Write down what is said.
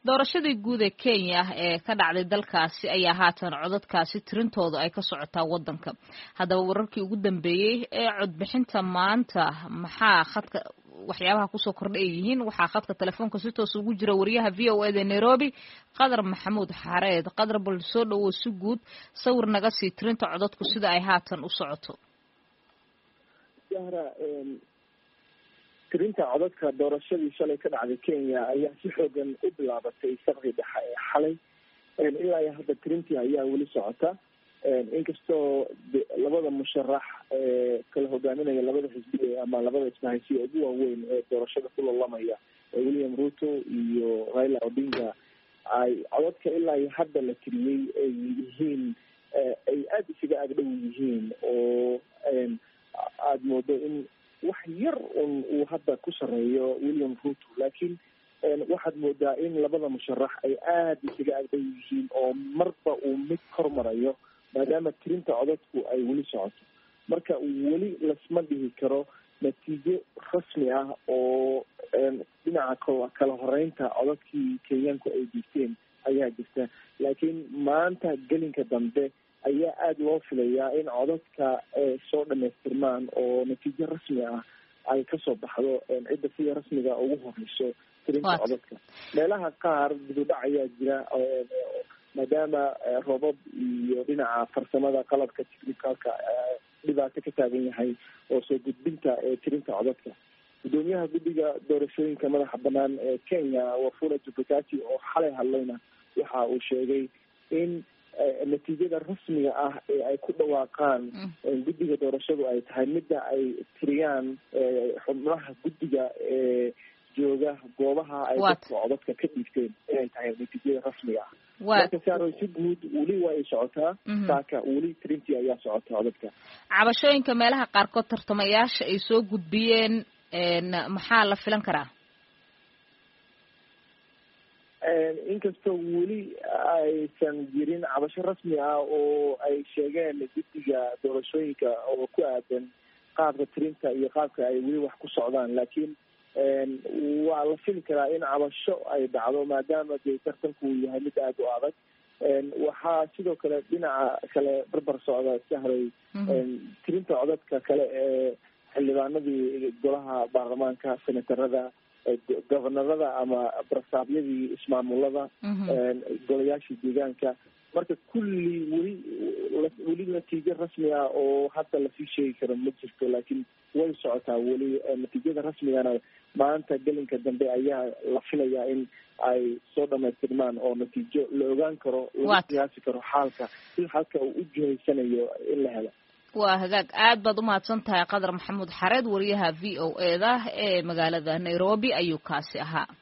doorashadii guud ee kenya ee ka dhacday dalkaasi ayaa haatan codadkaasi tirintooda ay ka socotaa wadanka haddaba wararkii ugu dambeeyey ee codbixinta maanta maxaa khadka waxyaabaha kusoo kordha ay yihiin waxaa khadka telefoonka si toos ugu jira wariyaha v o eda nairobi qadar maxamuud xareed qadar bal soo dhowow si guud sawir naga sii tirinta codadku sida ay haatan u socoto tirinta codadka doorashadii shalay ka dhacday kenya ayaa si xoogan u bilaabatay saqdii dhexe ee xalay ilaa iyo hadda tirintii ayaa weli socota inkastoo labada musharax ee kala hogaaminaya labada xisbi ama labada ismahaysiya ugu waaweyn ee doorashada ku lolamaya william ruto iyo raila odinga ay codadka ilaa iyo hadda la tiriyey ay yihiin ay aada isaga agdhow yihiin oo aada moodo in wax yar un uu hadda ku sareeyo william ruto laakiin waxaad moodaa in labada musharax ay aada isaga agdhow yihiin oo marba uu mid hormarayo maadaama tirinta codadku ay weli socoto marka weli lasma dhihi karo natiijo rasmi ah oo dhinaca kala horeynta codadkii kenyaanku ay diigteen ayaa jirta laakiin maanta gelinka dambe ayaa aada loo filayaa in codadka soo dhamaystirmaan oo natiijo rasmi ah ay kasoo baxdo cidda sida rasmiga ugu horeyso tirinta codadka meelaha qaar dibudhac ayaa jira maadaama roobab iyo dhinaca farsamada qalabka technicalka dhibaato ka taagan yahay oo soo gudbinta tirinta codadka gudoomiyaha guddiga doorashooyinka madaxa banaan ee kenya wafula jubakati oo xalay hadlayna waxa uu sheegay in natiijada rasmiga ah ee ay ku dhawaaqaan guddiga doorashadu ay tahay midda ay tiriyaan xubnaha guddiga ee jooga goobaha ay dadka codadka ka dhiibteen inay tahay natiijada rasmiga ah marka saaro si guud weli waa ay socotaa saaka weli tirintii ayaa socota codadka cabashooyinka meelaha qaarkood tartamayaasha ay soo gudbiyeen maxaa la filan karaa inkastoo weli aysan jirin cabasho rasmi ah oo ay sheegeen guddiga doorashooyinka oo ku aadan qaabka tirinta iyo qaabka ay weli wax ku socdaan laakiin waa la fili karaa in cabasho ay dhacdo maadaama dee tartanku uu yahay mid aada u adag waxaa sidoo kale dhinaca kale barbar socda sahray tirinta codadka kale ee xildhibaanadii golaha baarlamaanka senatarada gobonarada ama barasaabyadii ismaamulada golayaashii deegaanka marka kulli weli weli natiijo rasmi ah oo hadda lasii sheegi karo ma jirto laakiin way socotaa weli natiijada rasmigana maanta gelinka dambe ayaa la filayaa in ay soo dhamaystirmaan oo natiijo la ogaan karo laga qiyaasi karo xaalka si halka uu u jihaysanayo in la helo waa hagaag aad baad umahadsan tahay qadar maxamuud xareed wariyaha v o e da ee magaalada nairobi ayuu kaasi ahaa